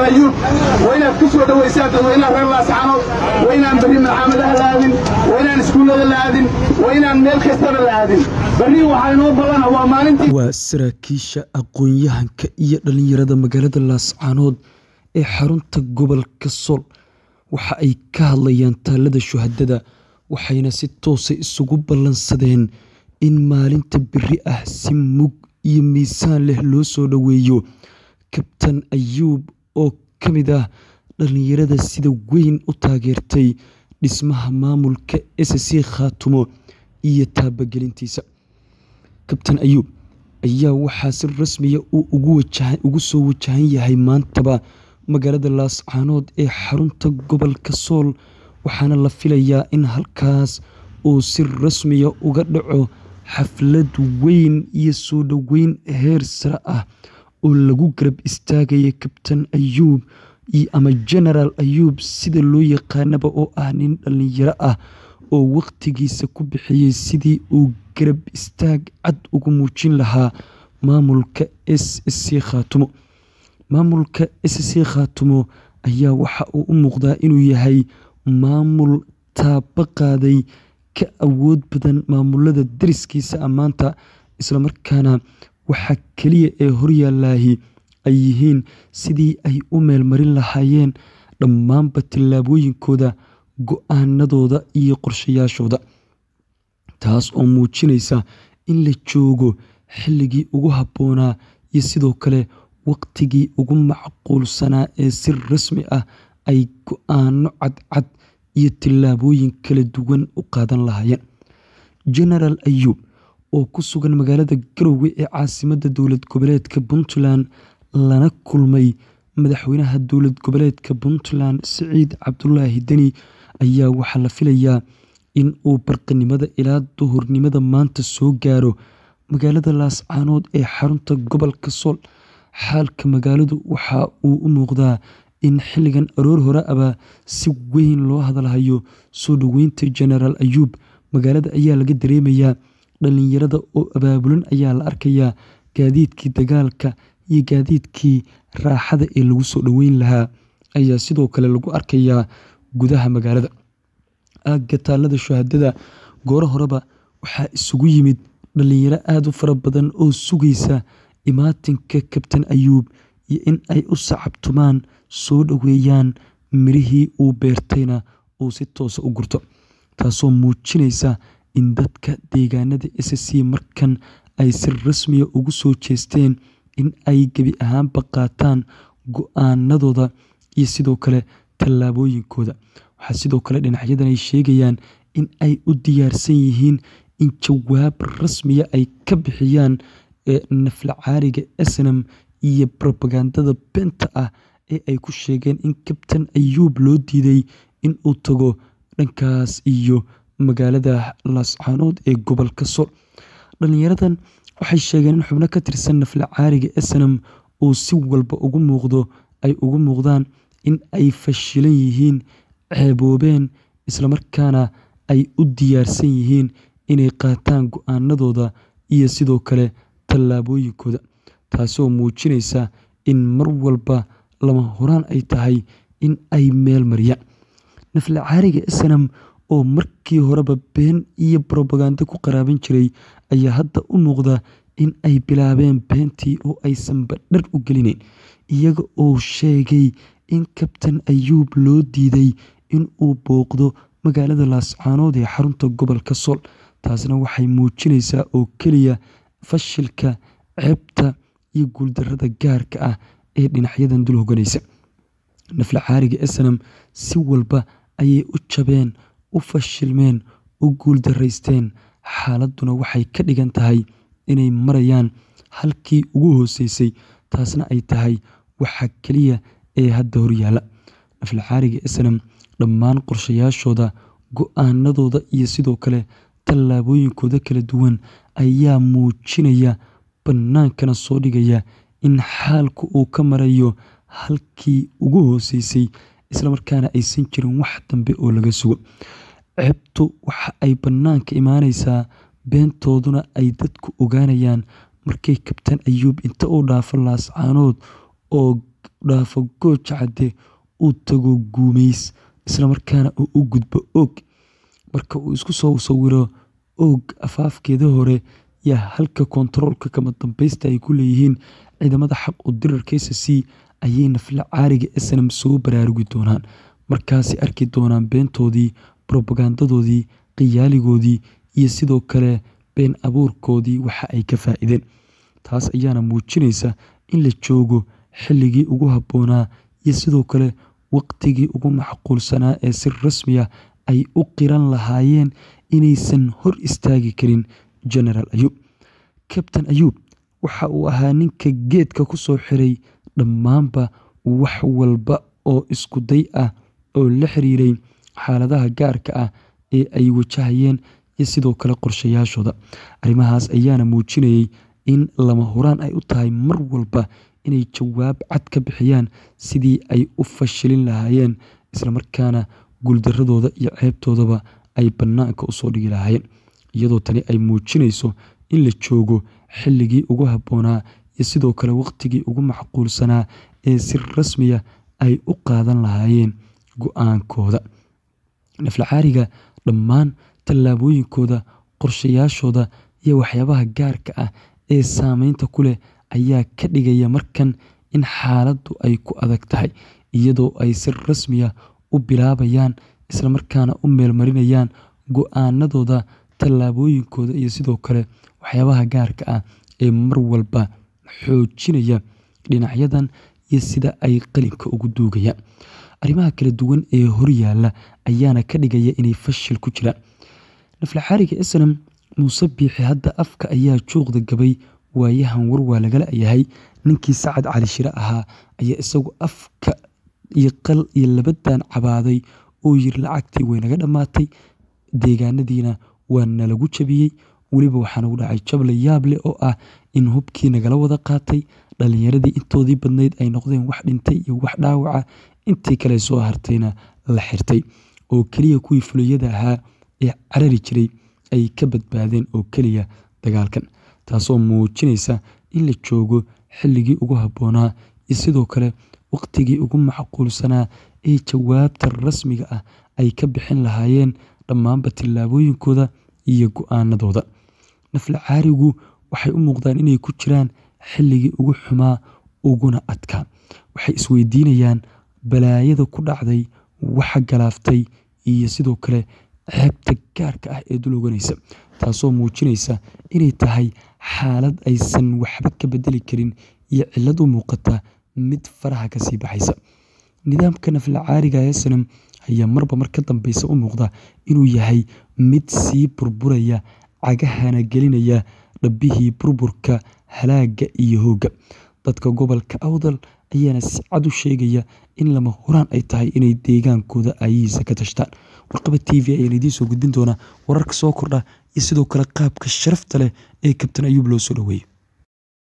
ayuub waa inaad ku soo dhowaysaan dadweynaha reer laascaanood waa inaan berri malcaamadaha la aadin waa inaan iskuullada la aadin waa inaan meel kastaba la aadin berri waxaa inoo ballana waa maalintii waa saraakiisha aqoon-yahanka iyo dhallinyarada magaalada laascaanood ee xarunta gobolka sool waxa ay ka hadlayaan taalada shuhadada waxayna si toosa isugu ballansadeen in maalinta beri ah si mug iyo miisaan leh loo soo dhoweeyo kabtan ayuub oo ka mid ah dhallinyarada sida weyn u taageertay dhismaha maamulka s c khaatumo iyo taabagelintiisa kabtan ayuub ayaa waxaa si rasmiya uu ugu soo wajahan yahay maantaba magaalada laascaanood ee xarunta gobolka sool waxaana la filayaa in halkaas uu si rasmiya uga dhaco xaflad weyn iyo soo dhoweyn heer sare ah oo lagu garab istaagaya kabtan ayuub ama genaraal ayuub sida loo yaqaanaba oo ah nin dhallinyaro ah oo wakhtigiisa ku bixiyey sidii uu garab istaag cad ugu muujin lahaa maamulka s c khaatumo maamulka s c khaatumo ayaa waxa uu u muuqdaa inuu yahay maamul taaba qaaday ka awood badan maamulada dariskiisa ammaanta islamarkaana waxaa keliya ee horyaalaahi ay yihiin sidii ay u meelmarin lahaayeen dhammaanba tillaabooyinkooda go-aanadooda iyo qorshayaashooda taas oo muujinaysa in la joogo xilligii ugu habboonaa iyo sidoo kale waqtigii ugu macquulsanaa ee si rasmi ah ay go-aano cadcad iyo tillaabooyin kala duwan u qaadan lahaayeen genaraal ayuub oo ku sugan magaalada garowe ee caasimadda dowlad goboleedka puntland lana kulmay madaxweynaha dowlad goboleedka puntland siciid cabdulaahi deni ayaa waxaa la filayaa in uu barqanimada ilaa duhurnimada maanta soo gaaro magaalada laascaanood ee xarunta gobolka sool xaalka magaaladu waxa uu u muuqdaa in xilligan aroor hore aba si weyn loo hadalhayo soo dhoweynta genaraal ayuub magaalada ayaa laga dareemayaa dhallinyarada oo abaabulan ayaa la arkayaa gaadiidkii dagaalka iyo gaadiidkii raaxada ee lagu soo dhoweyn lahaa ayaa sidoo kale lagu arkayaa gudaha magaalada aagga taalada shuhadada gooro horeba waxaa isugu yimid dhallinyaro aada u fara badan oo sugaysa imaatinka kabtan ayuub iyo in ay u sacabtumaan soo dhoweeyaan mirihii uu beertayna uu si toosa u gurto taasoo muujinaysa in dadka deegaanada s c markan ay si rasmiya ugu soo jeesteen in ay gebi ahaanba qaataan go-aanadooda iyo sidoo kale tallaabooyinkooda waxaa sidoo kale dhinacyadan ay sheegayaan in ay u diyaarsan yihiin in jawaab rasmiya ay ka bixiyaan nafla caariga snam iyo robagandada beenta ah ee ay ku sheegeen in kabtan ayuub loo diiday in uu tago dhankaas iyo magaalada laascaanood ee gobolka sool dhallinyaradan waxay sheegeen in xubno ka tirsan nafla caariga snam uu si walba ugu muuqdo ay ugu muuqdaan in ay fashilan yihiin ceeboobeen islamarkaana ay u diyaarsan yihiin inay qaataan go-aanadooda iyo sidoo kale tallaabooyinkooda taasoo muujinaysa in mar walba lama horaan ay tahay in ay meel mariyaan nafla caariga snam oo markii horeba been iyo brobagando ku qaraaban jiray ayaa hadda u muuqda in ay bilaabeen beentii oo aysanba dhar u gelinayn iyaga oo sheegay in kabtan ayuub loo diiday in uu booqdo magaalada laascaanood ee xarunta gobolka sool taasna waxay muujinaysaa oo keliya fashilka ceebta iyo guuldarada gaarka ah ee dhinacyadan dul hoganaysa nafla caariga snam si walba ayay u jabeen u fashilmeen u guuldaraysteen xaaladuna waxay ka dhigan tahay inay marayaan halkii ugu hooseysay taasna ay tahay waxa keliya ee hadda horyaala nafla caariga snam dhammaan qorshayaashooda go-aanadooda iyo sidoo kale tallaabooyinkooda kala duwan ayaa muujinaya bannaankana soo dhigaya in xaalku uu ka marayo halkii ugu hooseysay islamarkaana aysan jirin wax dambe oo laga sugo ceebtu waxa ay bannaanka imaanaysaa beentooduna ay dadku ogaanayaan markay kabtaan ayuub inta uu dhaafo laascaanood oo dhaafo gooja cadde uu tago guumeys islamarkaana uu u gudbo og marka uu isku soo sawiro og afaafkeeda hore yaa halka kontaroolka kama dambeysta ay ku leeyihiin ciidamada xaq u dirarka s c ayay nafla caariga snm soo baraarugi doonaan markaasi arki doonaan beentoodii robagandadoodii qiyaaligoodii iyo sidoo kale been abuurkoodii waxa ay ka faa-ideen taas ayaana muujinaysa in la joogo xilligii ugu habboonaa iyo sidoo kale waqtigii ugu macquulsanaa ee si rasmiya ay u qiran lahaayeen inaysan hor istaagi karin genaraal ayuub kabtain ayuub waxa uu ahaa ninka geedka ku soo xiray dhammaanba wax walba oo isku day ah oo la xiriiray xaaladaha gaarka ah ee ay wajahayeen iyo sidoo kale qorshayaashooda arrimahaas ayaana muujinayay in lama huraan ay u tahay mar walba inay jawaab cad ka bixiyaan sidii ay u fashilin lahaayeen islamarkaana guuldaradooda iyo ceebtoodaba ay bannaanka usoo dhigi lahaayeen iyadoo tani ay muujinayso in la joogo xilligii ugu habboonaa iyo sidoo kale waqtigii ugu macquulsanaa ee si rasmiya ay u qaadan lahaayeen go-aankooda naflacaariga dhammaan tallaabooyinkooda qorshayaashooda iyo waxyaabaha gaarka ah ee saameynta ku leh ayaa ka dhigaya markan in xaaladdu ay ku adag tahay iyadoo ay si rasmiya u bilaabayaan islamarkaana u meelmarinayaan go-aanadooda tallaabooyinkooda iyo sidoo kale waxyaabaha gaarka ah ee mar walba xoojinaya dhinacyadan iyo sida ay qalinka ugu duugayaan arrimaha kala duwan ee horyaala ayaana ka dhigaya inay fashil ku jiraan naflaxaariga snam muuse biixi hadda afka ayaa juuqda gabay waayahan war waa lagala yahay ninkii sacad cali shire ahaa ayaa isagu afka iyo qal iyo labadan cabaaday oo yiri lacagtii way naga dhammaatay deegaanadiina waa nalagu jabiyey weliba waxaa nagu dhacay jable yaable oo ah in hubkii nagala wada qaatay dhalinyaradii intoodii badnayd ay noqdeen wax dhintay iyo wax dhaawaca intii kale soo hartayna la xirtay oo keliya kuwii fuliyada ahaa ee carari jiray ay ka badbaadeen oo keliya dagaalkan taasoo muujinaysa in la joogo xilligii ugu habboonaa iyo sidoo kale waqtigii ugu macquulsanaa ee jawaabta rasmiga ah ay ka bixin lahaayeen dhammaanba tillaabooyinkooda iyo go-aanadooda nafla caarigu waxay u muuqdaan inay ku jiraan xilligii ugu xumaa uguna adkaa waxay isweydiinayaan balaayada ku dhacday waxa galaaftay iyo sidoo kale ceebta gaarka ah ee dul oganaysa taasoo muujinaysa inay tahay xaalad aysan waxba ka bedeli karin iyo cillad u muuqata mid faraha kasii baxaysa nidaamka nafla caariga ee sanam ayaa marba mar ka dambeysa u muuqda inuu yahay mid sii burburaya cagahana gelinaya dhabbihii burburka halaaga iyo hoogga dadka gobolka awdal ayaana si cad u sheegaya in lama huraan ay tahay inay deegaankooda aayihiisa ka tashtaan warqaba t v ayaan idiin soo gudbin doonaa wararka soo kordha iyo sidoo kale qaabka sharafta leh ee kabtan ayuub loo soo dhaweeyo